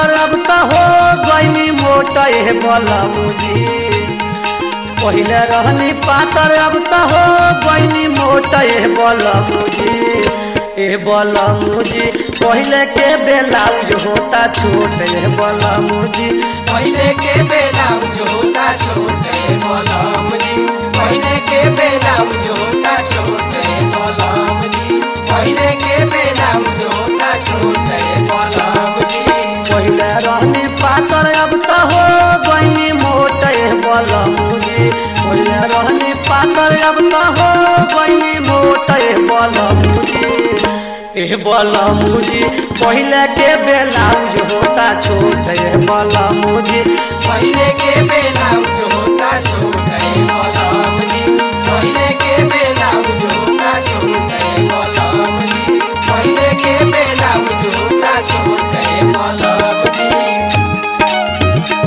पातर अब तो हो गईनी मोट ए बलमुजी पहिले रहनी पातर अब तो हो गईनी मोट ए बलमुजी ए बलमुजी पहिले के ब्लाउज होता छोट ए बलमुजी पहले के बेलाउज होता छोटे बलम जी पहले के बेलाउज होता छोटे बलम जी पहले के बेलाउज होता छोटे बलम जी पहिले रहनी पातर अब तो हो गईनी मोट ए बलमुजी पहिले रहनी पातर अब तो हो गईनी मोट ए बलमुजी ए बलमुजी पहिले के ब्लाउज होता छोट ए बलमुजी पहले के बेलाउज होता छोटे बलम जी पहले के बेलाउज होता छोटे बलम जी पहले के बेलाउज होता छोटे बलम जी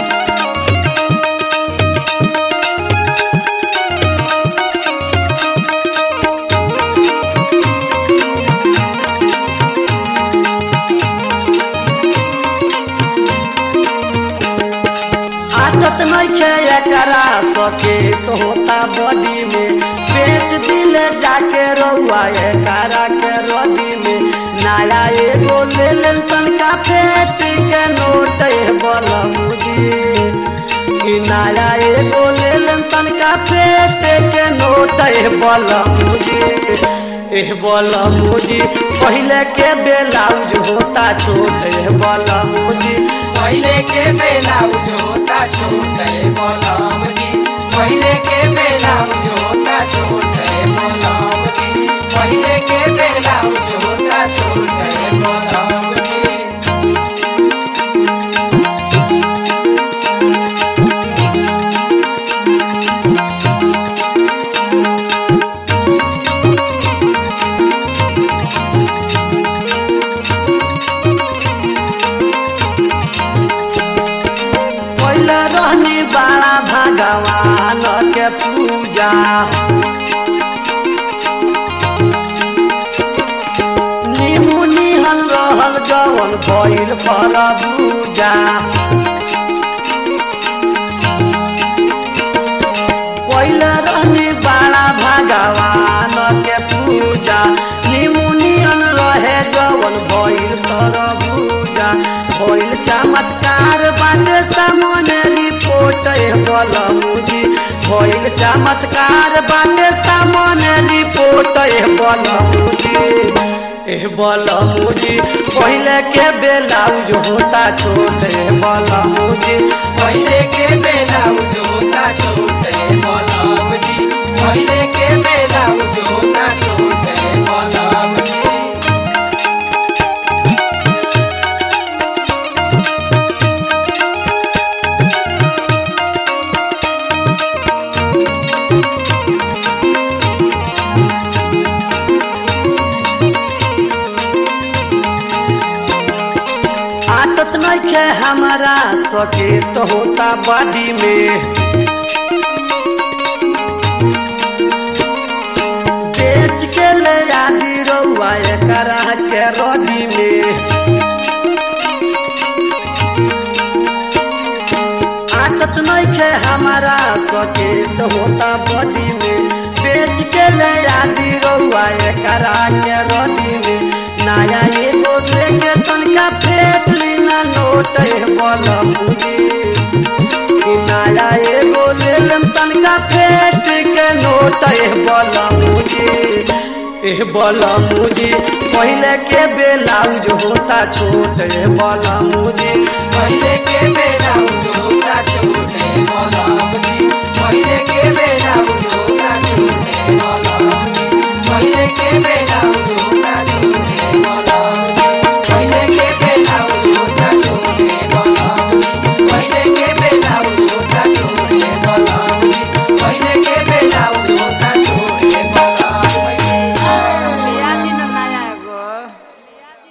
आदत नइखे एकरा सके तो होता बॉडी में बेच दिले जाके रउआ एकरा के रदी में नया एगो ले लेन तनका फेट के नोट ए बलमुजी कि नया एगो ले लेन तनका फेट के नोट ए बलमुजी ए बलमुजी पहिले के ब्लाउज होता छोट ए बलमुजी पहले के बेलाउज होता छोटे बलम जी पहले के बेलाउज होता छोटे बलम जी पहले के बेलाउज होता छोटे बलम जी पहिले रहनी बाला भगवान के पूजा निमु निहन रहल जवन भइल फल पूजा पहिले रहनी बाला भगवान के पूजा निमु निहन रहे जवन भइल फल पूजा भइल चमत्कार बाटे सामने रिपोर्ट ए बलमुजी भइल चमत्कार बाटे सामने रिपोर्ट ए बलमुजी ए बलमुजी पहिले के ब्लाउज होता छोट ए बलमुजी पहले के बेलाउज होता छोटे बलम जी पहले के बेलाउज होता छोटे बलम जी आदत नइखे हमारा सके तो होता बॉडी में बेच के ले आदि रउआ एकरा के रदी में आदत नइखे हमारा सके तो होता बॉडी में बेच के ले आदि रउआ एकरा के रदी में नया एगो देखे तनका फेंक लीना नोट ए बलमुजी कि नया एगो ले लेम तनका फेंक के नोट ए बलमुजी ए बलमुजी पहिले के ब्लाउज होता छोट ए बलमुजी पहले के बेलाउज होता छोटे बलम जी पहले के बेलाउज होता छोटे बलम जी पहले के बेलाउज